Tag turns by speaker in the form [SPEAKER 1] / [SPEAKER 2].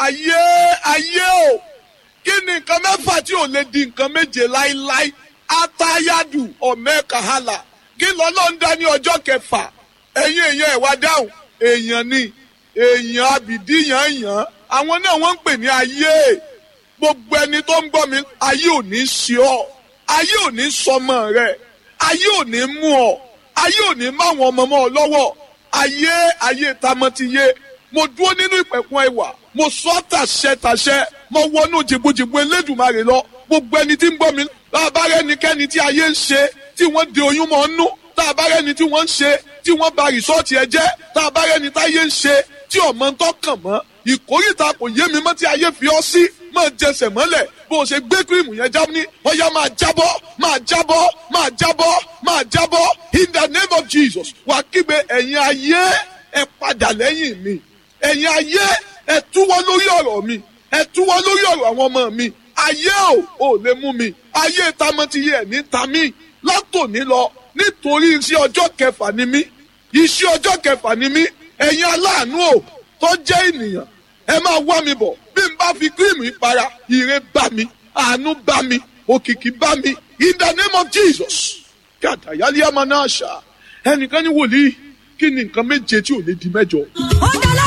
[SPEAKER 1] ayé ayé o kí ni nǹkan mẹ́fà tí ò lè di nǹkan méje láíláí atayadu ọ̀mẹ́kàhálà kí lọ́lọ́ ń dá ní ọjọ́ kẹfà ẹ̀yin èèyàn ẹ̀ wá dáhùn èèyàn ni èèyàn abìdí yàn yàn àwọn náà wọ́n ń pè ní ayé gbogbo ẹni tó ń gbọ́ mi ayé ò ní ṣe ọ́ ayé ò ní sọmọ rẹ ayé ò ní mú ọ ayé ò ní má wọn ọmọ mọ́ ọ lọ́wọ́ ayé ayé tamọ́tiyé mo dúró nínú ìpẹ̀kun ẹwà mo sọ tàṣẹ tàṣẹ mo wọnú jìbùjìbù elédùnmarè lọ gbogbo ẹni tí ń gbọ́ mi bàbá rẹ nìkẹ́ni tí ayé ń ṣe tí wọ́n de oyún mọ́ nú tá a bá rẹni tí wọ́n ń ṣe tí wọ́n ba rìsọ́ọ̀tì ẹ jẹ́ tá a bá rẹni táyé ń ṣe tí ọmọ ń tọkàn mọ́ ìkórìtà kò yé mi mọ́ tí ayé fi ọ́ sí máa jẹsẹ̀ mọ́lẹ̀ bó o ṣe gbé kírìmù yẹn já ní ọ̀yá máa jábọ́ máa jábọ́ máa jábọ́ máa jábọ́ in the name of Jesus wà kígbe ẹ̀yin ayé ẹ padà lẹ́yìn mi ẹ̀yin ayé ẹ túwọ́ lórí ọ̀rọ̀ mi ẹ túwọ́ lórí ọ̀rọ̀ àwọn ọmọ mi ayé ò ò lè mú mi ayé tamọ́tiyé ẹ̀ ní tamí látòní lọ nítorí iṣẹ́ ọjọ́ kẹfà ni mí iṣẹ́ ọjọ́ kẹfà ni mí ẹ̀yin aláàánú ò tó jẹ́ ènìyàn ẹ máa wá mi bọ̀ bí n bá fi kírìmù ìpara ire bá mi àánú bá mi òkìkí bá mi in the name of Jesus kí àtàyálé àmọ́ náà ṣá ẹnìkan ní wòlíì kí ni nǹkan méje tí ò lè di mẹ́jọ.
[SPEAKER 2] ó dá